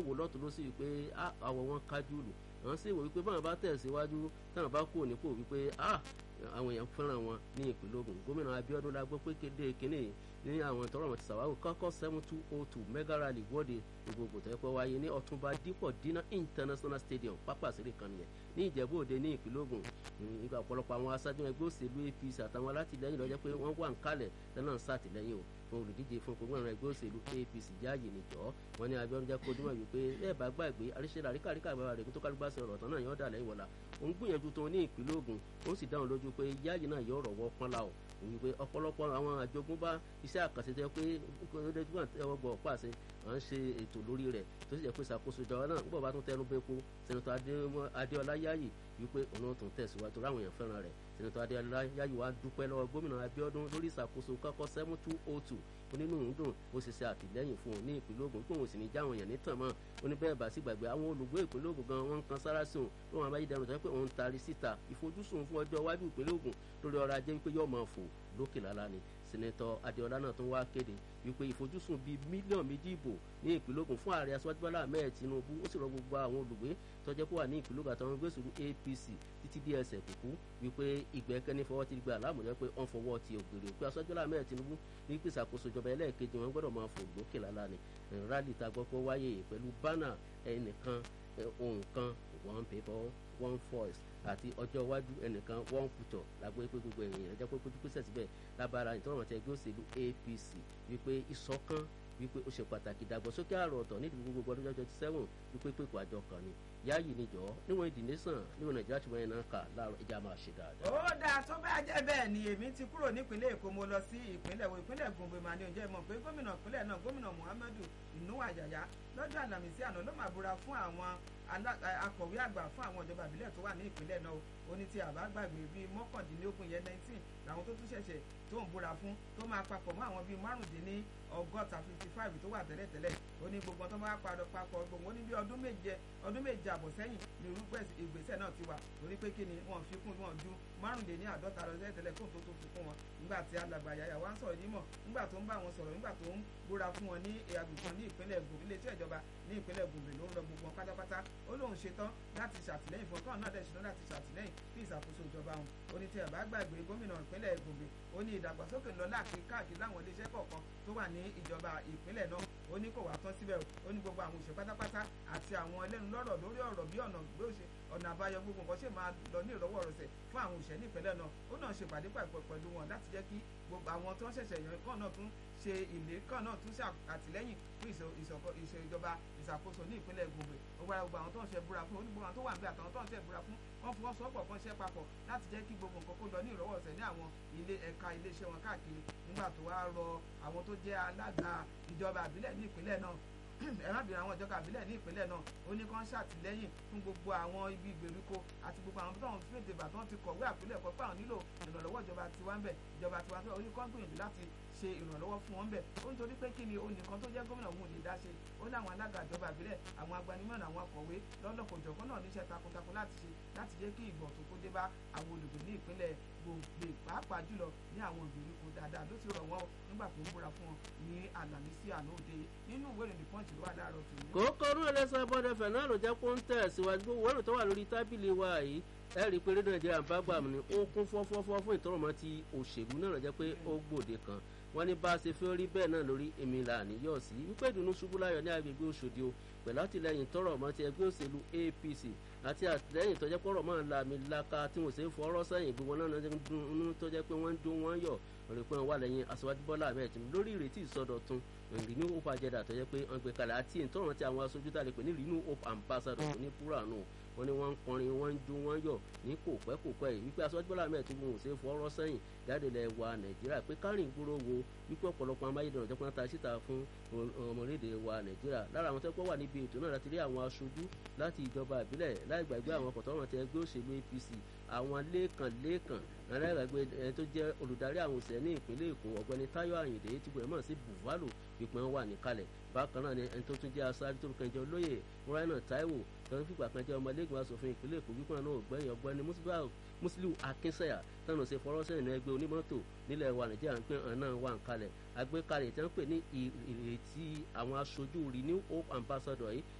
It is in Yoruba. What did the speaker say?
wò lọ́tún ló sì wípé àwọ̀ wọn kájú lù àwọn sì wò wípé báwọn bá tẹ̀síwájú táwọn bá kú nípò wípé àwọn èèyàn fẹ́ràn wọn ní ìpínlẹ̀ Ògùn gómìnà Abíọ́dún la gbọ́ pé kéde kínní ní àwọn tọrọ wọn ti ṣàwáwò kọ́kọ́ seven two oh two mega rally wọ́de gbogbo tó yẹ pé wáyé ní Ọ̀túnba Dípọ̀ Dínà International Stadium pápá àṣírí kan nìyẹn ní Ìjẹ̀bú Òde ní ìpínlẹ̀ Ògùn nígbà ọ̀pọ̀lọpọ̀ àwọn aṣáájú ẹgbẹ́ òṣèlú APC àtàwọn alátìlẹyìn ló jẹ́ pé wọ́n wà ń kalẹ̀ lọ́nà ṣàtìlẹyìn o fún olùdíje fún gbogbo ẹgbẹ́ òṣèlú APC jáàyè nìjọ́ wọn ní Abíọ́dún jẹ́ kó dúnmọ̀ wípé bẹ́ẹ̀ bá gbàgbé àríṣẹ́ àríkàríkà bàbá rẹ̀ tó kálukú bá ṣe ọ̀rọ̀ tán náà yọ̀ọ́ dà lẹ́yìn wọ̀la òun gbìyànjú tó ní ìpínlẹ̀ Ògùn ó sì dáhùn lójú pé jáàyè náà yọ̀ ọ̀rọ̀ wọ́ pọ́nlá o wípé ọ̀pọ̀lọpọ̀ àwọn àjogúnbá iṣẹ́ àkànṣe tẹ́ pé ọdẹ́gbọ́n tẹ́wọ́ gbọ́ pàṣẹ à ń ṣe ètò lórí rẹ̀ tó sì jẹ́ pé ṣàkóso ìjọba náà gbọ́ bá tún tẹnu bẹ́ẹ̀ kó sẹ́nitọ́ Adéọlá Yáyì wípé òun tún tẹ̀síwájú ráwọn èèyàn fẹ́ràn rẹ̀ sẹ́nitọ́ Adéọlá Yáyì wá dúpẹ́ lọ́wọ́ gómìnà Abíọ́dún lórí ìṣàkóso kọ́kọ́ seven two oh two onínú dùn ó sì ṣe àtìlẹ́yìn fún òun ní ìpínlẹ̀ Ògùn pé òun sì ní jáwọn èèyàn nítàn mọ́ ó ní bẹ́ẹ̀ bá sì gbàgbé àwọn olùgbé ìpínlẹ̀ Ògùn gan wọn kan sára sí òun lóun àbáyédẹrùn tó yẹ pé òun taari síta ìfojúsùn fún ọjọ́ iwájú ìpínlẹ̀ Ògùn lórí ọrọ̀ ajé wípé yóò máa fò lókè lálá ni sẹ́nẹ́tọ̀ Adéọlá náà tún wá kéde wípé ìfojúsùn bíi mílíọ̀nù méjì ìbò ní ìpínlẹ̀ Ògùn fún ààrẹ aṣáájú Bọ́lá Ahmed Tinubu ó sì rọ gbogbo àwọn olùgbé tọ́jẹ́ kó wà ní ìpínlẹ̀ Ògùn àtàwọn gbèsè APC títí dé ẹsẹ̀ kúkú wípé ìgbẹ́kẹ́ni fọwọ́ ti gbà láàmúyẹ́ pé wọ́n fọwọ́ ti ògèrè òkú aṣáájú Bọ́lá Ahmed Tinubu ní pèsè àkóso ìjọba ẹlẹ́ẹ̀kejì wọn gbọ́dọ̀ máa fò lókè lálá ni rálì tá a gbọ́ pé wáyé pẹ̀lú bánà ẹnìkan ohun kan one paper one voice àti ọjọ́ iwájú ẹnìkan one future lágbé pé gbogbo èèyàn ẹ̀jẹ̀ pé kójú pèsè síbẹ̀ lábára ìtọ́rọ̀ àti ẹgbẹ́ òṣèlú APC wípé ìṣọ̀kan wípé ó ṣe pàtàkì ìdàgbàsókè àrò ọ̀tọ̀ nídìí gbogbo ọdún twenty seven wípé pèpò àjọ kan ni yáàyè níjọ́ níwọ̀n ìdí nation níwọ̀n nàìjíríà tí wọ́n yẹn náà kà láàárọ̀ ìjà máa ṣe dáadáa. ó dáa tó bá jẹ́ bẹ́ẹ̀ ni èmi ti kúrò nípínlẹ̀ èkó mo lọ sí ìpínlẹ̀ wo ìpínlẹ̀ gòǹgbè màá ní oúnjẹ mọ̀ pé gómìnà ìpínlẹ̀ náà gómìnà muhammadu inuwa yaya lọ́jọ́ àlàmísì àná ló máa búra fún àwọn akọ̀wé àgbà fún àwọn ìjọba ìbílẹ̀ tó wà ní ìpínlẹ̀ náà ó ní tí àbá gbàgbé bíi mọ́kàndínlógún yẹn nineteen làwọn tó tún ṣẹ̀ṣẹ̀ tó ń búra fún tó máa papọ̀ mọ́ àwọn bíi márùndínní ọgọ́ta fifty five tó wà tẹ́lẹ̀tẹ́lẹ̀ ó ní gbogbo tó máa padà papọ̀ gbogbo ó ní bí ọdún méje ọdún méje àbọ̀ sẹ́yìn ní irúgbẹ́ ìgbésẹ̀ náà ti wà torí pé kí ni wọ́n fi kún wọn ju márùndínní àádọ́ta lọ tẹ́lẹ̀tẹ́lẹ̀ kó tó tó fi kún wọn nígbà tí alàgbà yàyà wá ń sọ̀rọ̀ nímọ̀ nígbà tó ń bá wọn sọ̀rọ̀ nígbà tó ń búra fún wọn ní àgùntàn ní ìpínlẹ̀ Gombe iléeṣẹ́ ìjọba ní ìpínlẹ̀ Gombe ló ń lọ gbogbo wọn pátápátá ó lóun ṣetán láti ṣàtìlẹ́yìn fún ọkàn náà dẹ̀ ṣetán láti ṣàtìlẹ́yìn fún ìṣàkóso ìjọba wọn ó ní tí ẹ̀ bá gbàgbé gómìnà ìpínlẹ̀ Gombe ó ní ìdàgbàsókè lọ káàkiri láwọn iléeṣẹ́ kọ̀ọ̀kan tó wà ní ìjọba ìpínlẹ̀ náà ó ní kò wá tán síbẹ̀ ó ní gbogbo àwọn òṣèlú pátápátá àti àwọn ẹlẹ́nu lọ́rọ̀ lórí ọ̀rọ̀ bí ọ̀nà gbé òṣè ọ̀nà àbáyọ gbogbo nǹkan ṣe máa lọ ní ìrọ̀wọ́ ìrọ̀sẹ̀ fún àwọn òṣèlú ní ìpínlẹ̀ náà ó náà ṣe pàdé pàpọ̀ pẹ̀lú wọn láti jẹ́ kí gbogbo àwọn tó ń ṣẹ̀ṣẹ̀ yàn kàn náà tún ṣe ìlé kàn náà tún ṣe àtìlẹ́yìn fún ìṣèjọba ìṣàkóso ní ìpínlẹ̀ Gombe ó wáyà gbogbo àwọn tó ń ṣe búra fún onígbogbo àwọn tó wà ń bẹ àtàwọn tó ń ṣe búra fún wọn fọwọ́sowọ́pọ̀ kan ṣe papọ̀ láti jẹ́ kí gbogbo nǹkan kó lọ ní ìrọ̀wọ́ ọ̀sẹ̀ ní àwọn ilé ẹ̀ka iléeṣẹ́ wọn káàkiri nígbà tó wá rọ àwọn tó jẹ́ alága ìjọba àbílẹ̀ ní ìpínlẹ̀ náà ẹ̀rábìnrin àwọn ìjọba àbílẹ̀ ní ìpínlẹ̀ náà ó ní kán ṣàtìlẹ́yìn fún gbogbo àwọn ibi ìgbèríko àti gbogbo àwọn tó ń fi èdè bàtàn ti kọ̀wé àpilẹ̀kọ pé àwọn nílò ìrànlọ́wọ́ ìjọba tiwa ń bẹ̀ ìjọba tiwa ń bẹ̀ ó ní kán gbìyànjú láti ṣe ìrànlọ́wọ́ fún wọn bẹ̀ ó ń torí pé kí ni onìkan tó jẹ́ gómìnà òun ò lè dá ṣe ó ní àwọn alága ìjọba àbílẹ̀ àwọn agbanimọ̀nà àwọn akọ̀wé lọ́lọ́kọ̀jọ̀kan náà níṣẹ́ takuntakun láti ṣe láti jẹ́ kí ìgbọ̀n tó kó dé bá àwọn olùgbé ní ìpínlẹ̀ Gombe pàápàá jùlọ ní àwọn ìgbèríko dáadáa ló ti rọ̀ wọ́n nígbà tó ń búra fún wọn ní àlàmísì àná òde nínú ìwé ìròyìn pọ́ǹtì ló wà láàárọ̀ tòun. kókó rú ẹlẹ́sẹ̀ bọ́dẹ̀fẹ̀ náà ló jẹ́ kó ń tẹ̀ síwájú gbogbo wẹ́rù tó wà lórí tábìlì wa yìí ẹ rí i pé rédíò nàìjíríà ń bá gbà mí ni ó kún fọ́fọ́fọ́ fún ìtọ́rọ̀mọ́ ti òṣèlú náà jẹ́ pé ó gbòde kan wọ́n ní bá a ṣe fẹ́ rí bẹ́ẹ̀ náà lórí èmi là níyọ̀ sí wípé ìdùnnú ṣubú láyọ̀ ní agbègbè Òṣòdì o pẹ̀lú àtìlẹyìn tọrọ mọ́ ti ẹgbẹ́ òṣèlú APC àti àtìlẹyìn tó jẹ́ pé ọ̀rọ̀ máa ń la mi laka tí wọ́n ṣe ń fọwọ́rọ́ sẹ́yìn gbogbo náà ń dun tó jẹ́ pé wọ́n ń dún wọ́n yọ̀ ọ̀rẹ́ pé wọ́n wà lẹ́yìn aṣáájú Bọ́lá Ahmed Tinubu lórí ìrètí ìsọdọ̀tun Renew Hope agenda tó jẹ́ pé wọ́n gbé kalẹ̀ àti ìtọ́rọ̀ tí àwọn aṣojú tá a lè pè ní Renew Hope ambassador ní púránù wọ́n ní wọ́n ń kọrin wọ́n ń jó wọ́n yọ̀ ní kò pẹ́ kò pẹ́ yìí wípé aṣáájú Bọ́lá Ahmed Tinubu ò ṣe é fọwọ́rọ́ sẹ́yìn jáde lẹ̀ wa Nàìjíríà pé kárìn gbúrò wo wípé ọ̀pọ̀lọpọ̀ amáyédẹrùn jẹ́ pé wọ́n ta síta fún ọmọlédè wa Nàìjíríà lára àwọn tẹ́kọ̀ wà níbi ètò náà láti rí àwọn aṣojú láti ìjọba ìbílẹ̀ láì gbàgbé àwọn kọ̀tọ́rọ̀ ti ẹgbẹ́ òṣèlú APC àwọn lẹ́ẹ̀kan lẹ́ẹ̀kan aláìgbàgbé ẹni tó jẹ́ olùdarí àwọn òṣèré ní ìpínlẹ̀ Èkó ọ̀gbẹ́ni Táyọ̀ Àyìndé tí gbọ́dọ̀ mọ̀ sí Buvalo pípẹ́ wà níkàlẹ̀ bákan náà ni ẹni tó tún jẹ́ aṣáájú tó kàn jẹ́ olóyè Muraina Taiwo tó ń fìgbà kan jẹ́ ọmọlẹ́gbẹ̀ẹ́ asòfin ìpínlẹ̀ Èkó wípé náà ògbẹ́yìn ọ̀gbẹ́ni Musiliu Akinsanya tánà ṣe fọwọ́sẹ́yìn náà ẹgbẹ́ onímọ́tò nílẹ̀ wa Nàìjíríà ń pè hàn náà wà ń kalẹ̀ àgbékalẹ̀ tí wọ́n pè ní ìrètí àwọn aṣojú Renew Hope Ambassador yìí